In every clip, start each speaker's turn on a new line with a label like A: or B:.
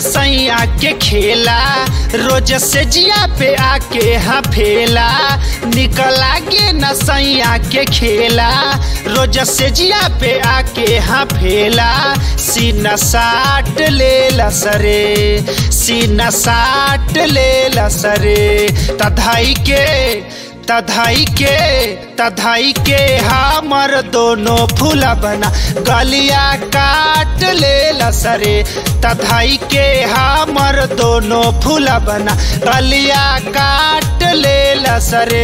A: नसैया के खेला रोज से जिया पे आके हाँ फेला निकला गे नसैया के खेला रोज से जिया पे आके हाँ फेला सीना साट ले लसरे सीना साट ले लसरे तधाई के तधाई के तधाई के हमर दोनों फूला बना गलिया काट ले लसरे तधाई के हमर दोनों फूला बना गलिया काट ले लसरे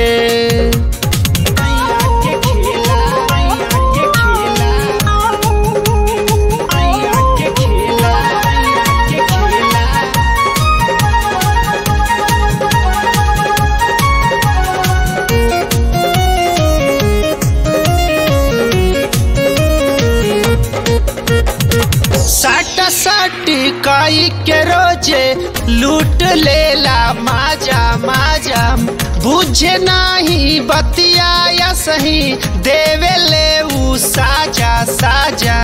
A: साटा साटी काई के रोजे लूट लेला माजा माजा बुझे नाही बतिया या सही देवे ले ऊ साजा साजा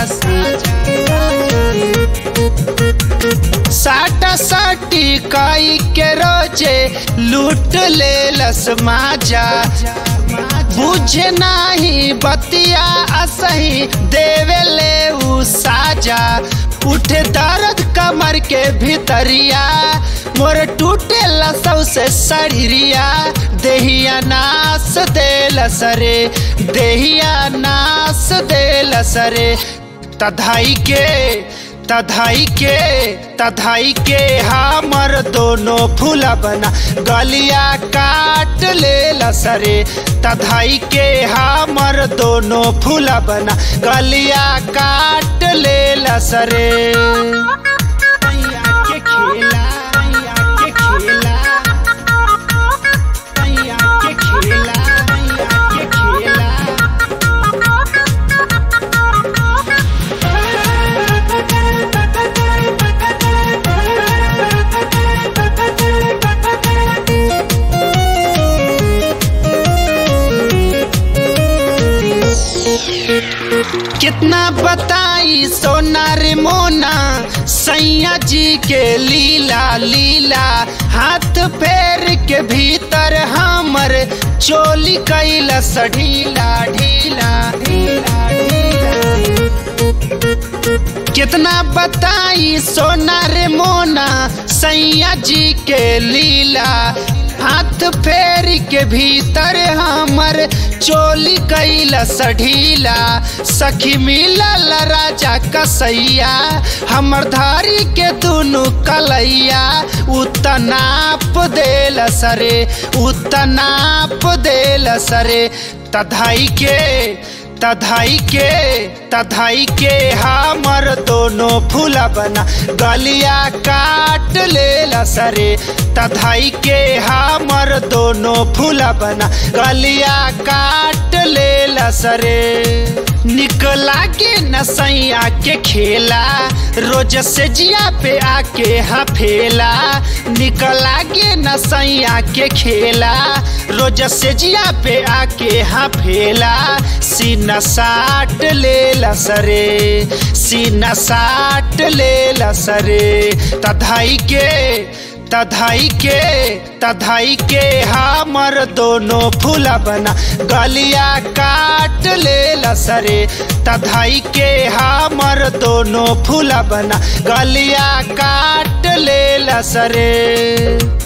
A: साटा साटी काई के रोजे लूट लेलस माजा बुझे नाही बतिया असही देवे ले ऊ साजा उठे दर्द कमर के भीतरिया मोर टूटे लसौ से शरीरिया देहिया नास दे लसरे देहिया नास दे लसरे तधाई के तधाई के तधाई के हमर दोनों फूला बना गलिया काट ले लसरे तधाई के हमर दोनों फूला बना गलिया काट ले लसरे के खेला के खेला के खेला के खेला कितना बताई सोना रे मोना सैया जी के लीला लीला हाथ पैर के भीतर हमर चोली कैलस ढीला ढीला ढीला ढीला कितना बताई सोना रे मोना सैया जी के लीला हाथ फेर के भीतर हमर चोली कैला सढीला सखी मिलल राजा कसैया हमर धारी के दुनु कलैया उतनाप देल सरे उतनाप देल सरे तधाई के तधाई के तधाई के हमर दोनों फूला बना गलिया काट ले लसरे तधाई के हमर दोनों फूला बना गलिया काट ले लसरे निकला के नसैया के खेला रोज से जिया पे आके हाँ फेला निकला के नसैया के खेला रोज से जिया पे आके हाँ फेला सीना साट ले लसरे सीना साट ले लसरे तधाई के तधाई के तधाई के हमर दोनों फूला बना गलिया काट ले लसरे तधाई के हमर दोनों फूला बना गलिया काट ले लसरे